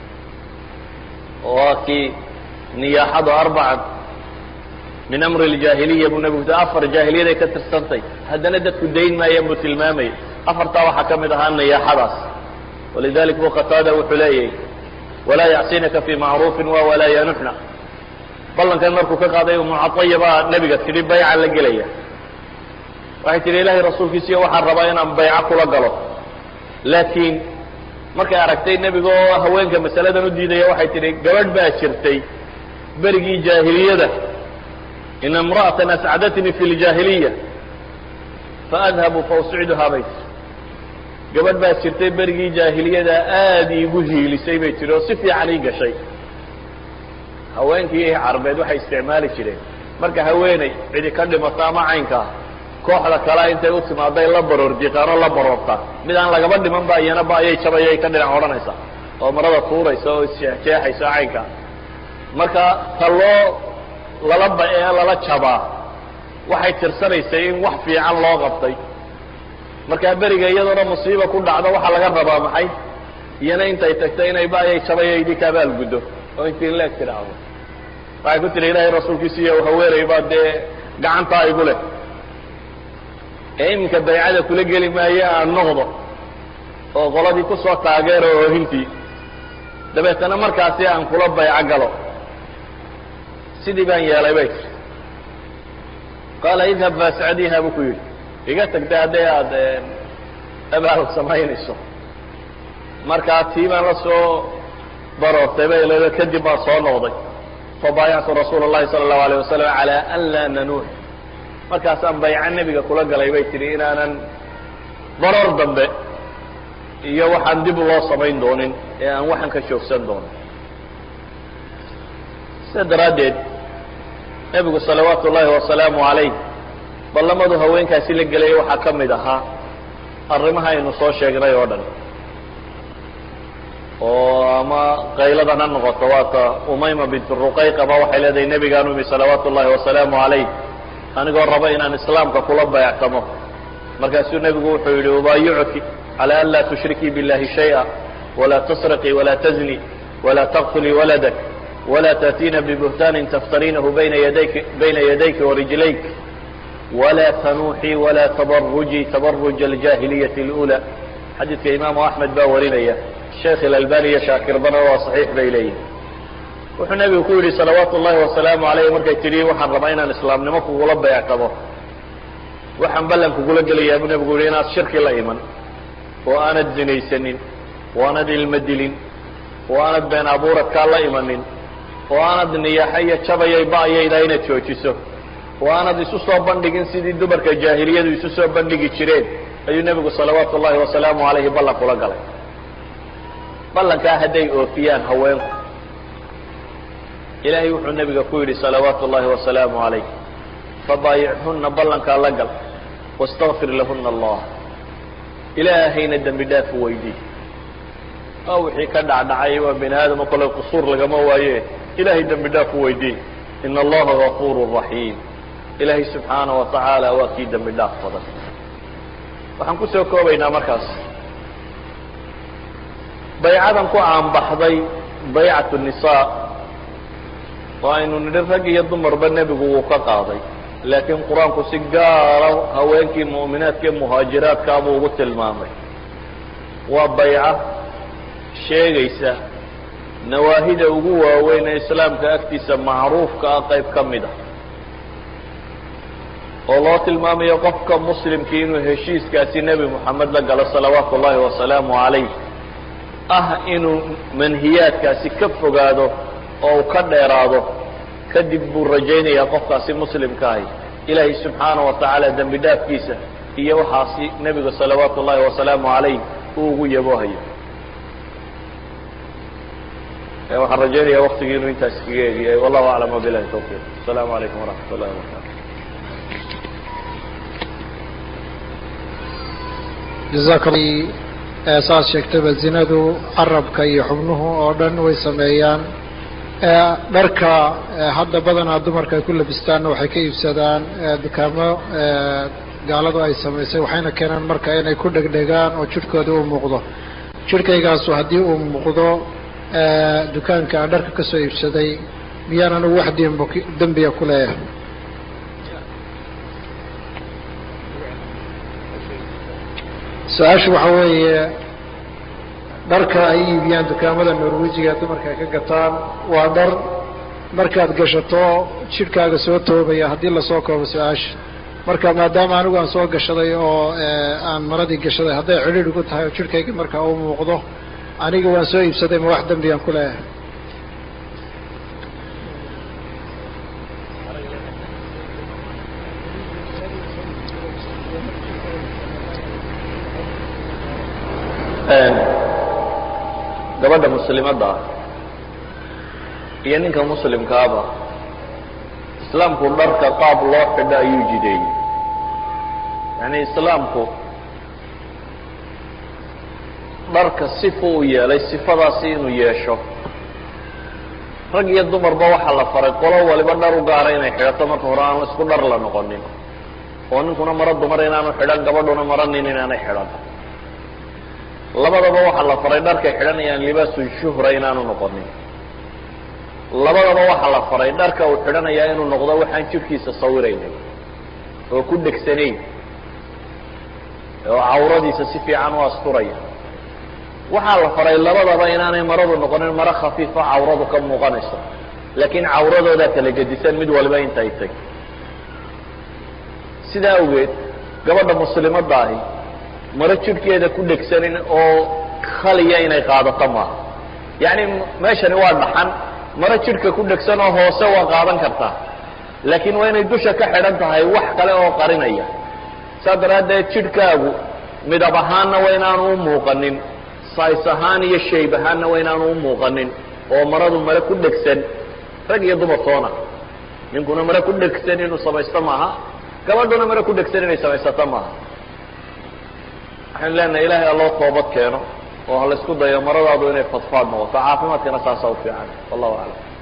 waa kii niyaaxadu arbacan min amri اljaahiliya buu nebigu afar jaahiliyaday ka tirsantay haddana dadku dayn maayaan buu tilmaamayay afartaa waxaa ka mid ahaa niyaaxadaas walidalik bu qataada wuxuu leeyahy walaa yacsinaka fi macruufin wa walaa yanuxna ballankan markuu ka qaaday mucadaya baa nebiga tidhi bayca la gelaya waxay tihi ilaahay rasuulkiisiyo waxaan rabaa inaan bayco kula galo laakiin markay aragtay nebiga oo haweenka masaladan u diidaya waxay tidhi gabadh baa jirtay berigii jaahiliyada in imra'atan ascadatnii fi ljaahiliya faadhabu fausciduhaa bay tii gabadh baa jirtay berigii jaahiliyada aada iigu hiilisay bay tiri oo si fiican ii gashay haweenkii carbeed waxay isticmaali jireen marka haweeney cidi ka dhimato ama caynkaa kooxda kalea intay u timaaday la baroor diiqaan oo la baroortaa mid aan lagaba dhiman ba iyana ba ayay jabayay ka dhinac odhanaysaa oo marada tuuraysa oo isjeexjeexaysa caynkaa marka ta loo lala ba ee lala jabaa waxay tirsanaysay in wax fiican loo qabtay markaa beriga iyadoona musiiba ku dhacdo waxaa laga rabaa maxay iyana intay tagto inay ba ayay jabayaydii ka abaalguddo oo intii leeg tidhaahdo waxay ku tihi ilaahay rasuulkiisa iyo haweenay baa dee gacantaa igu leh ee iminka baycada kula geli maayo aan noqdo oo qoladii ku soo taageero oohintii dabeetana markaasi aan kula bayco galo sidii baan yeelay bay tiri qaala idhab faascadiha buu ku yidhi iga tagta hadday aada abaal samaynayso markaa tii baan la soo baroortay bay leedo kadib baan soo noqday fabaayactu rasuula اllahi salى الlahu alيه wasalam calى an laa nanuux markaasaan bayco nebiga kula galay bay tihi inaanan baroor dambe iyo waxaan dib loo samayn doonin ee aan waxan ka joogsan doonin sida daraaddeed nebigu salawaatu ullaahi wasalaamu calayh ballamadu haweenkaasi la gelaya waxaa ka mid ahaa arrimaha aynu soo sheegnay oo dhan oo ama qayladan ha noqoto waata umayma bint ruqayqaba waxay leedahay nebigaan umi salawaatu ullahi wasalaamu calayh anigoo raba inaan islaamka kula bayactamo markaasuu nebigu wuxuu yidhi ubaayicuki calى an laa tushrikii biاllahi shayئa walaa tasriqii walaa tazni walaa taqtulii waladak walaa taأtiina bibuhtaanin taftariinahu bayna yadayki bayna yadayki warijlayk walaa tanuuxii walaa tabarujii tabaruj aljaahiliyati اlأulى xadiidka imaamu axmed baa warinaya sheekh ilalbani iyo shaakirbanna waa صaxiix bay leeyihin wuxuu nebigu ku yidhi salawaatu ullahi wasalaamu alayh markay tidhi waxaan rabaa inaan islaamnimo kugula bayactamo waxaan ballan kugula gelayaa buu nebigu yihi inaad shirki la iman oo aanad zinaysanin oo aanad ilmo dilin oo aanad been abuuradkaa la imanin oo aanad niyaaxa iyo jabayay ba'yayda inaad joojiso oo aanad isu soo bandhigin sidii dumarka jaahiliyadu isu soo bandhigi jireen ayuu nebigu salawaatu ullahi wasalaamu calayhi ballan kula galay ballankaa hadday oofiyaan haweenku ilaahay wuxuu nebiga ku yidhi salawaatu ullahi wasalaamu calayh fabaayichunna ballankaa la gal wastakfir lahuna allah ilaahayna dembi dhaaf u weydii waa wixii ka dhacdhacay waa bini aadamo kole qusuur lagama waaye ilaahay dembi dhaaf u weydii ina allaha gafuuru raxiim ilaahay subxaana wa tacaala waa kii dembi dhaaf badan waxaan ku soo koobaynaa markaas baycadan ku aanbaxday baycatu nisaa oo aynu nidhi rag iyo dumarba nebigu wuu ka qaaday laakiin qur-aanku si gaara haweenkii mu'minaadka ee muhaajiraadkaa buu ugu tilmaamay waa bayca sheegaysa nawaahida ugu waaweyn ee islaamka agtiisa macruufka ah qayb ka mid a oo loo tilmaamayo qofka muslimkii inuu heshiiskaasi nebi moxamed la galo salawaatu ullaahi wasalaamu calayh ah inuu manhiyaadkaasi ka fogaado oo uu ka dheeraado kadib buu rajaynayaa qofkaasi muslimka ahi ilaahay subxaana wa tacaala dembi dhaafkiisa iyo waxaasi nebiga salawaatu ullaahi wasalaamu calayh uu ugu yaboohayo waxaan rajaynaya waktigii inuu intaas kaga egiyay wallahu aclam wabilahi tawfiiq asalaamu calaykum waraxmat ullahi wabarakatu jazaak saad sheegtaba zinadu carabka iyo xubnuhu oo dhan way sameeyaan dharka hadda badanaa dumarka ay ku labistaanna waxay ka iibsadaan dukaamo gaaladu ay samaysay waxayna keenaan marka inay ku dhegdhegaan oo jidhkooda u muuqdo jidhkaygaasu haddii uu muuqdo dukaanka aan dharka ka soo iibsaday miyaan anigu wax demb dembiga ku leeyahay su-aashu waxa weeye dharka ay iibiyaan dukaamada norwejiga dumarka ay ka gataan waa dhar markaad gashato jidhkaaga soo toobaya haddii lasoo koobo su-aasha marka maadaama anigu aan soo gashaday oo aan maradii gashaday hadday cidhiidh igu tahay oo jidhkayga markaa uu muuqdo aniga waan soo iibsaday ma wax dembigaan ku leeyahay gabadha muslimadda ah iyo ninka muslimkaaba islaamku dharka qaab loo xidho ayuu jideeyey yacni islaamku dharka sifu u yeelay sifadaasi inuu yeesho rag iyo dumarba waxaa la faray qolo waliba dhar u gaara inay xidhato marka hore aan isku dhar la noqonin oo ninkuna maro dumar inaanu xidhan gabadhuna maro nin inaanay xidhan labadaba waxaa la faray dharkay xidhanayaan libaasu shuhra inaanu noqonin labadaba waxaa la faray dharka uu xidhanayaa inuu noqdo waxaan jidhkiisa sawiraynay oo ku dhegsanayn oo cawradiisa si fiican u asturaya waxaa la faray labadaba inaanay maradu noqonin maro khafiifo cawradu ka muuqanayso laakiin cawradoodaa kala gedisan mid walba intay tay sidaa awgeed gabadha muslimadda ahi maro jidhkeeda ku dhegsanin oo khaliya inay qaadato maaha yacni meeshani waa dhaxan maro jidhka ku dhegsan oo hoose waa qaadan kartaa laakiin waa inay dusha ka xidhan tahay wax kale oo qarinaya saas daraaddeed jidhkaagu midab ahaanna waa inaanu u muuqanin sais ahaan iyo shayb ahaanna waa inaanu u muuqanin oo maradu mare ku dhegsan rag iyo dumar toona ninkuna mare ku dhegsan inuu samaysto maaha gabadhuna mare ku dhegsan inay samaysato maaha waxaynu leenahay ilaahay alloo toobad keeno oo ha laysku dayo maradaadu inay fadfaad noqoto caafimaadkana saasa u fiican wallahu aclam